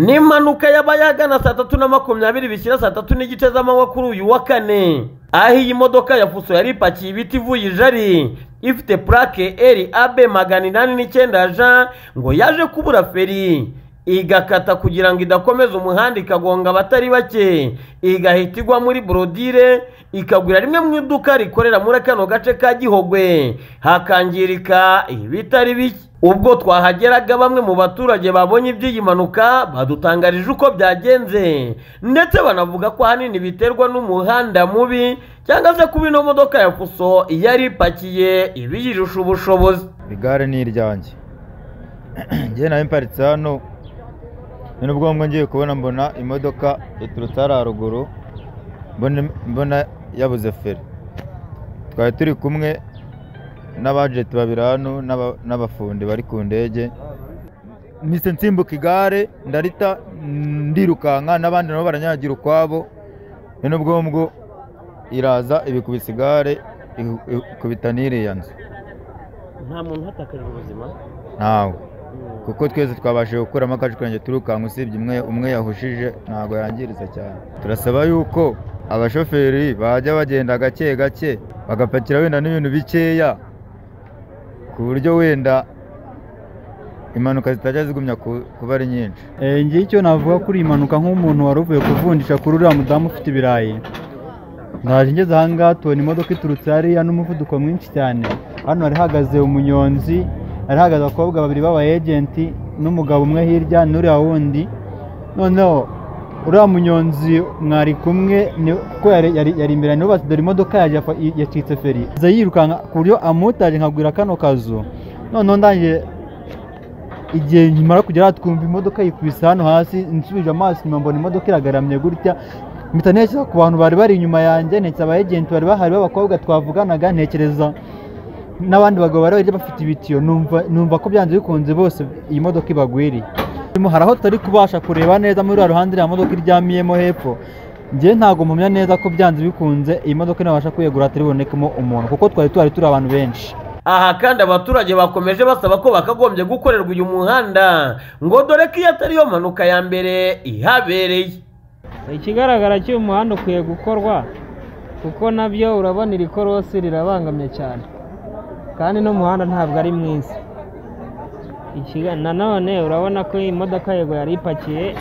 n'impanuka yaba yagana saa tatu na makumyabiri bishyira saa tatu n'igice z'amanywa kuri uyu wa kane aho iyi modoka ya fuso yari ipakiye ibiti ivuye ijari ifite purake eri abe magana inani n'icyenda ja ngo yaje kubura feri igakata kugira ngo idakomeza umuhanda ikagonga abatari bake igahita igwa muri borodire ikagura rimwe mu iduka rikorera muri kano gace ka gihogwe hakangirika ibitari bike ubwo twahageraga bamwe mu baturage babonye iby'iyi mpanuka badutangarije uko byagenze ndetse banavuga ko ahanini biterwa n'umuhanda mubi cyangwa se kuba ino modoka ya fuso yari ipakiye ibiyirusha ubushobozi igare ni iryanjye njye nawe mparitse hano ni nubwo ngiye kubona mbona imodoka yaturutse hariya haruguru mbona yabuze feri twari turi kumwe n'abajenti babiri hano n'abafundi bari ku ndege mise nsimbuka igare ndarita ndirukanka n'abandi nabo baranyagira ukwabo ni nubwo ngubwo iraza ibikubise igare ikubita n'iriya nzu nta muntu uhatakarira ubuzima ntawe kuko twese twabashije gukuramo akajukange turukanka usibye umwe umwe yahushije ntabwo yangiriza cyane turasaba yuko abashoferi bajya bagenda gake gake bagapakira wenda n'ibintu bikeya ku buryo wenda impanuka zitajya zigumya kuba ari nyinshi ngiye icyo navuga kuri iyi mpanuka nk'umuntu wari uvuye kuvundisha kuri uriya mudamu ufite ibirayi naje ngeze aha ngaha tubona imodoka iturutse hariya n'umuvuduko mwinshi cyane hano hari hahagaze umunyonzi hari hahagaze abakobwa babiri b'aba ejenti n'umugabo umwe hirya n'uriya wundi noneho uriya munyonzi mwari kumwe kuko yari imbere nubatse dore imodoka yacitse feri yirukanka ku buryo amutaje nkagwira kano kazu noneho ndangiye igihe nkimara kugera twumva imodoka yikubise hano hasi nsubije amaso inyuma mbona imodoka iragaramye gutya mpita ntekereza ku bantu bari bari inyuma yanjye ntekereza aba ejenti bari bahari b'abakobwa twavuganaga ntekereza n'abandi bagabo bari bari bafite ibitiyo numva ko byanze bikunze bose iyi modoka ibagwiriye hari aho tutari kubasha kureba neza muri uriya ruhande iriya modoka iryamiyemo hepfo ngewe ntabwo mpamya neza ko byanze bikunze iyi modoka inabasha kwiyegura hatari bubonekemo umuntu kuko twari tuhari turi abantu benshi aha kandi abaturage bakomeje basaba ko bakagombye gukorerwa uyu muhanda ngo dore ko iyo atari yo mpanuka ya mbere ihabereye ikigaragara cy'uyu muhanda ukwiye gukorwa kuko nabyo urabona iri korosi rirabangamye cyane kandi n'umuhanda ntabwo ari mwiza nanone urabona ko iyi modoka yego yari ipakiye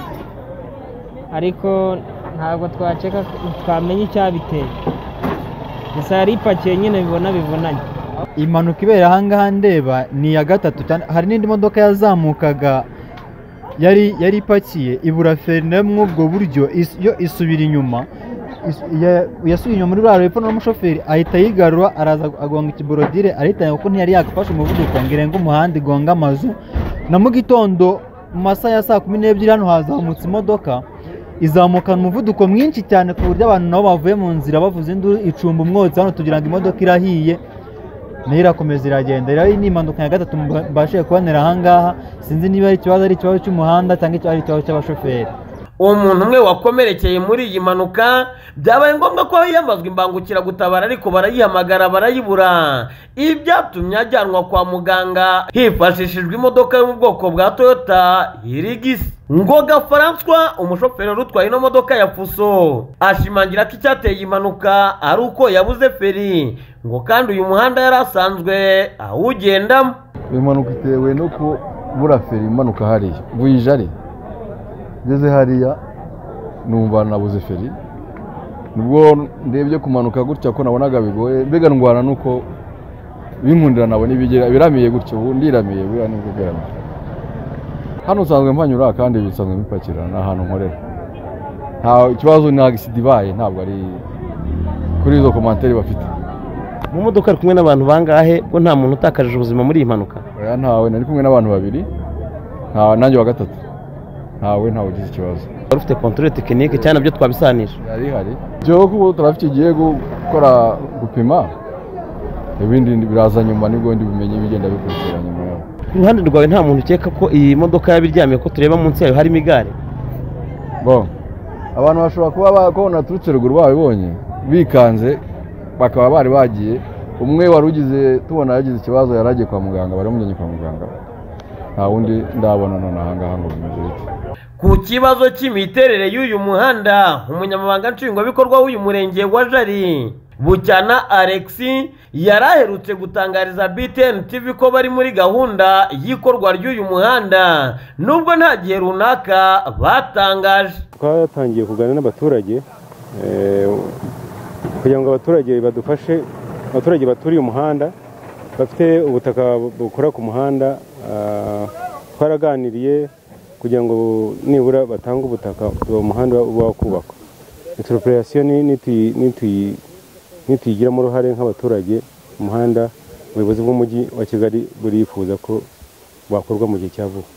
ariko ntabwo twaceka twamenya icyabiteye gusa yari ipakiye nyine bibona bivunanye impanuka ibera aha ngaha ndeba ni iya gatatu hari n'indi modoka yazamukaga yari yari ipakiye ibura feri nayo muri ubwo buryo yo isubira inyuma yasubiye inyuma muri buriya hepfo n'umushoferi ahita yigarura araza agonga ikiborodire arihitanye kuko ntiyari yagafashe umuvuduko ngo irenge umuhanda igonga amazu na mu gitondo mu masaha ya saa kumi n'ebyiri hano hazamutse imodoka izamukana umuvuduko mwinshi cyane ku buryo abantu nabo bavuye mu nzira bavuze induru icumba umwotsi hano tugira ngo imodoka irahiye nayo irakomeza iragenda rero ni impanuka ya gatatu mbashije kubonera aha ngaha sinzi niba ari ikibazo ari ikibazo cy'umuhanda cyangwa ari ikibazo cy'abashoferi umuntu umwe wakomerekeye muri iyi mpanuka byabaye ngombwa ko hiyamazwa imbangukiragutabara ariko barayihamagara barayibura ibi byatumye ajyanwa kwa muganga hifashishijwe imodoka yo mu bwoko bwa toyota hirigisi ngoga faranswa umushoferi wari utwaye ino modoka ya fuso ashimangira ko icyateye impanuka ari uko yabuze feri ngo kandi uyu muhanda yari asanzwe awugendamo iyi mpanuka itewe no kubura feri imanuka hariya buyijari ngeze hariya numva nabuze feri nubwo ndebye kumanuka gutya ko nabonaga bigoye mbega ndwara nuko binkundira nabona ibigera biramiye gutya ubu ndiramiye buriya nibwo bweramiye hano usanzwe mpanyura kandi bisanzwe bipakira ni ahantu nkorera nta ikibazo ni agisida ibaye ntabwo ari kuri izo komantere bafite mu modoka ari kumwe n'abantu bangahe ko nta muntu utakaje ubuzima muri iyi mpanuka ntawe nari kumwe n'abantu babiri nanjye wa gatatu ntawe ntawe ugize ikibazo wari ufite kontorore tekinike cyane nabyo twabisanisha hari hari byo kuko turafite igihe gukora gupima ibindi biraza nyuma nibwo ndi bumenye bigenda bikurikira nyuma yaho ku ruhande rwawe nta muntu ukeka ko iyi modoka yabiryamiye ko tureba munsi yayo harimo igare bo abantu bashobora kuba bakabona aturutse ruguru babibonye bikanze bakaba bari bagiye umwe wari ugize tubona yagize ikibazo yari agiye kwa muganga bari bamujyanye kwa muganga nta wundi ndabona nonaha ngaha ngo bimeze bityo ku kibazo cy'imiterere y'uyu muhanda umunyamabanga nshingwabikorwa w'uyu murenge wa jari bucyana alexi yari aherutse gutangariza btn tv ko bari muri gahunda y'ikorwa ry'uyu muhanda nubwo nta gihe runaka batangaje twatangiye kuganira n'abaturage eh, kugira ngo abaturage badufashe abaturage baturiye umuhanda bafite ubutaka bukora ku muhanda ah, twaraganiriye kugira ngo nibura batange ubutaka uwo muhanda wakubakwa interoperasiyo nituyigiramo uruhare nk'abaturage umuhanda ubuyobozi bw'umujyi wa kigali burifuza ko bwakorwa mu gihe cya vuba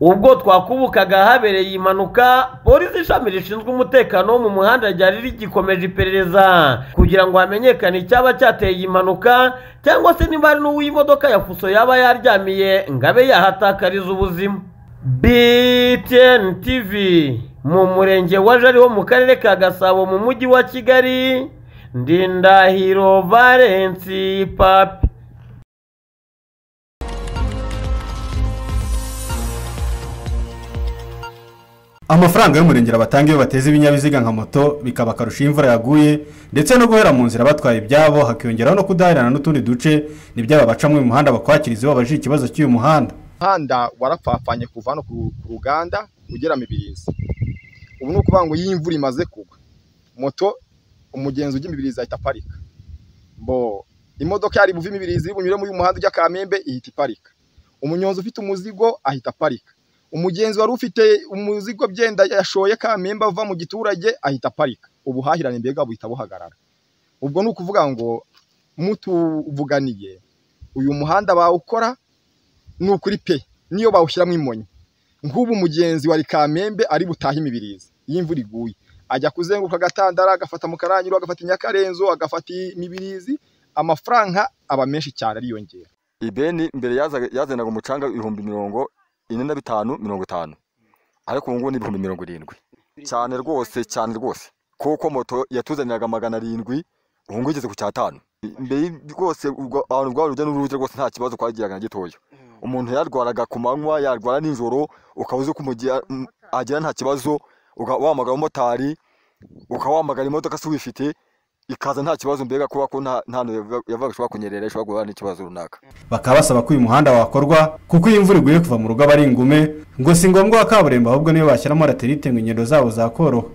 ubwo twakubukaga habereye impanuka polisi ishami rishinzwe umutekano wo mu muhanda ryari rigikomeje iperereza kugira ngo hamenyekane icyaba cyateye iyi mpanuka cyangwa se niba hari n'uw'imodoka ya fuso yaba yaryamiye ngo abe yahatakariza ubuzima btn tv mu murenge wa jari wo mu karere ka gasabo mu mujyi wa kigali ndindahiro valensi papi amafaranga y'umurengera batanga iyo bateza ibinyabiziga nka moto bikaba akarusho iyo imvura yaguye ndetse no guhera mu nzira batwaye ibyabo hakiyongeraho no kudaherana n'utundi duce n'ibyaba bacamo uyu muhanda bakwakiriza iwabo baje ikibazo cy'uyu muhanda umuhanda warapfapfanye kuva hano ku ku ruganda ugera mibirizi ubu ni ukuvuga ngo iyo imvura imaze kugwa moto umugenzi ujya imibirizi ahita aparika bo imodoka yari buve imibirizi iri bunyure muri uyu muhanda ujya kamembe ihita iparika umunyonzi ufite umuzigo ahita aparika umugenzi wari ufite umuzigo byenda yashoye kamembe ava mu giturage ahita aparika ubuhahirane mbega buhita buhagarara ubwo ni ukuvuga ngo mutuvuganiye uyu muhanda bawukora ni ukuri pe niyo bawushyiramo imonyi nk'ubu umugenzi wari kamembe ari butahe imibirizi iyo imvura iguye ajya kuzenguruka agatandara agafata mu karangiro agafata inyakarenzo agafata imibirizi amafaranga aba menshi cyane ariyongera ibeni mbere yazaga- yazanaga umucanga ibihumbi mirongo ine na bitanu mirongo itanu ariko ubu ngubu ni ibihumbi mirongo irindwi cyane rwose cyane rwose kuko moto yatuzaniraga magana arindwi ubu ngubu igeze ku cyatanu mbere y- rwose ubwo- abantu rwari urujya n'uruza rwose nta kibazo twagiraga na gitoya umuntu yarwaraga ku manywa yarwara nijoro ukaba uzi ko umugihe mm, agera nta kibazo uka- wahamagara umumotari ukawahamagara imodoka se uyifite ikaza nta kibazo mbega kuba ko nta nta hantu yava- yavaga ishobora kunyerera ishobora guhura n'ikibazo runaka bakaba basaba ko uyu muhanda wakorwa kuko iyo imvura iguye kuva mu rugo aba ari ingume ngo si ngombwa wa kaburimbo ahubwo niyo bashyiramo raterite ngo ingendo zabo zakoroha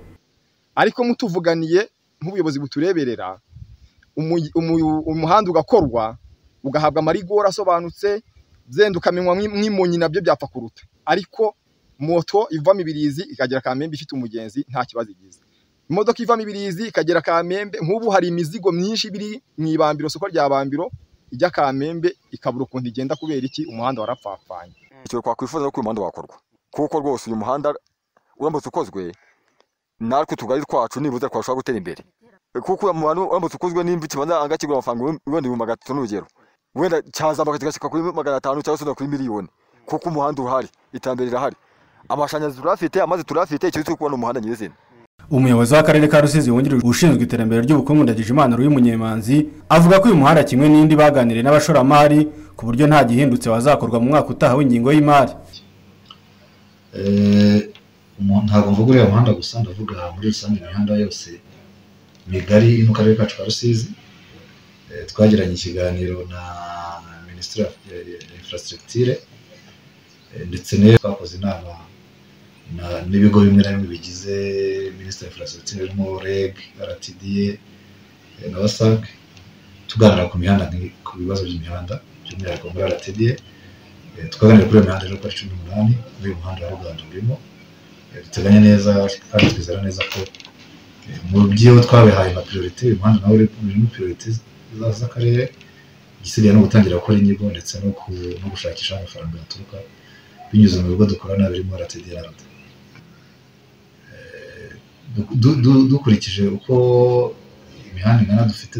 ariko mutuvuganiye nk'ubuyobozi butureberera umu- umu- umuhanda ugakorwa ugahabwa amarigori asobanutse byenda ukamenywa nk'i- nk'imonyi nabyo byapfa kuruta ariko moto iva mibirizi ikagera kamembe ifite umugenzi nta kibazo igize imodoka iva mibirizi ikagera kamembe nk'ubu hari imizigo myinshi biri mu ibambiro soko rya bambiro ijya kamembe ikabura ukuntu igenda kubera iki umuhanda warapfapfanye icyo twakwifuza no ko uyu muhanda wakorwa kuko rwose uyu muhanda uramutse ukozwe natwe utugari twacu nibuze twashobora gutera imbere kuko uyu muhanda uramutse ukozwe n'imvi kibanza ahanga kigura amafaranga ibihumbi- wenda ibihumbi magana atatu n'urugero wenda cyazamuka kigashyika kuri magana atanu cyangwa se no kuri miliyoni kuko umuhanda urahari iterambere rirahari amashanyarazi turafite amazi turafite icyo turi kubona umuhanda nyirizina umuyobozi w'akarere ka rusizi wungirije ushinzwe iterambere ry'ubukungu ndagijimana ruyu munyemanzi avuga ko uyu muhanda kimwe n'indi baganiriye n'abashoramari ku buryo nta gihindutse wazakorwa mu mwaka utaha w'ingingo y'imari Eh, umuntu ntabwo mvuga uriya muhanda gusa ndavuga muri rusange imihanda yose migari iri mu karere kacu ka rusizi Eh, twagiranye ikiganiro na minisitiri ya infrastructure eh, ndetse n'iyo twakoze inama na- n'ibigo bimwe na bimwe bigize minisitiri ya infrastructure birimo reg rtda eh, na wasac tuganira ku mihanda nk'i- ku bibazo by'imihanda by'umwihariko muri rtda Eh, twaganiriye kuri iyo mihanda rero kuri cumi n'umunani muri uyu muhanda wa ruganda urimo Eh, duteganya neza kandi twizera neza ko eh, mu byo twabihaye nka priorite uyu muhanda nawe uri- urimo priorite za- z'akarere igisigaye ni ugutangira gukora inyigo ndetse no ku- no gushakisha aho amafaranga yaturuka binyuze mu bigo dukorana birimo rtd na rada dukurikije uko imihanda ingana dufite